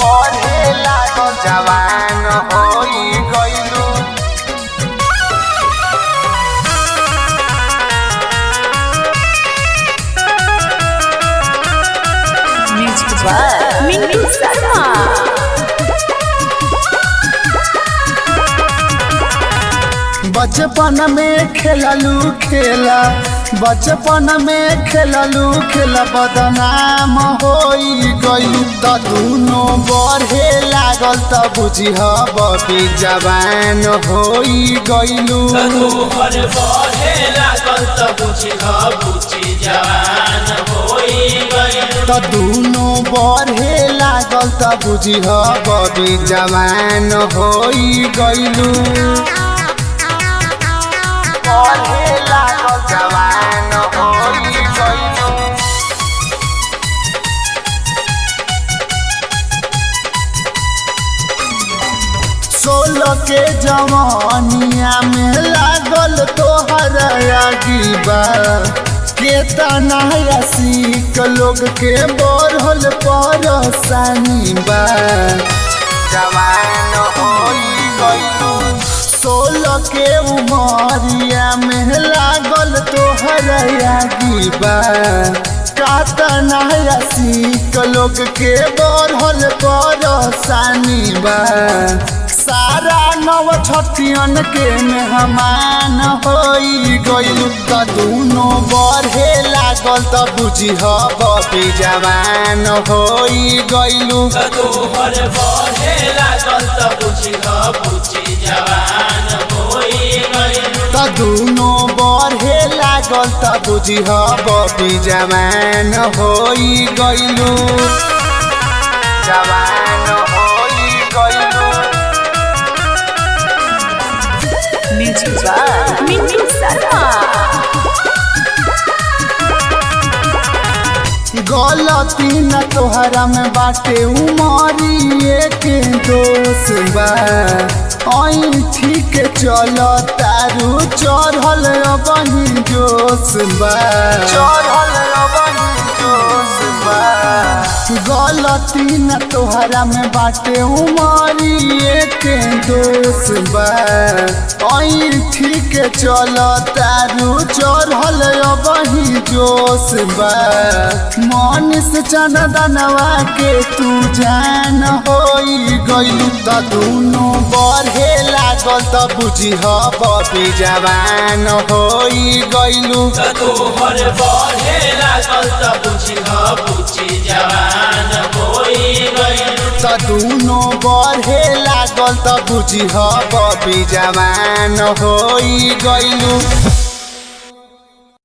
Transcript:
बढ़े लागल जवान होई गइलू म्यूजिक बाय मिंटू शर्मा बचपन में खेललू खेला बचपन में खेललू खेला बदनाम होई गइलू त दुनो बढ़े लागल त बुझिह बबी जवान होई गइलू तोहर बढ़े लागल त बुझिह बुझि जवान होई गइल त दुनो बढ़े लागल त बुझिह बबी जवान होई गइलू बढ़े लागल जवान होई गइलू सोलह के जवानिया में लागल तोहर अगीबा केतना सीख लोग के बढ़ल परसानी बा जवान होई गइलू सोलह के उमरिया में लागल तोहर अगीबा कातना सीख लोग के बढ़ल परसानी बा सारा नव छठियन के मेहमान होई गइलू त दुनो बढ़े लागल त बुझिह बबी जवान होई गइलू तोहर बढ़े लागल त बुझिह बुझि जवान होई गइल त दुनो बढ़े लागल त बुझिह बबी जवान होई गइलू जवान होई गइलू म्यूजिक बाय मिंटू शर्मा गलती न तोहरा में बाटे उमरिए के दोष बा ऐ ठीक चल तारू चढ़ल अबही जोश बा चढ़ल अबही जोश बा गलती न तोहरा में बाटे उमरिए के दोष बा ऐ ठीक चल तारू चढ़ल अबही जोश बा मनीष चंदनवा के तू जान होई गइलू त दुनो बढ़े लागल त बुझिह बबी जवान होई गइलू तोहर बढ़े लागल त बुझिह बुझि जवान होई गइल त दुनो बढ़े लागल त बुझिह बबी जवान होई गइलू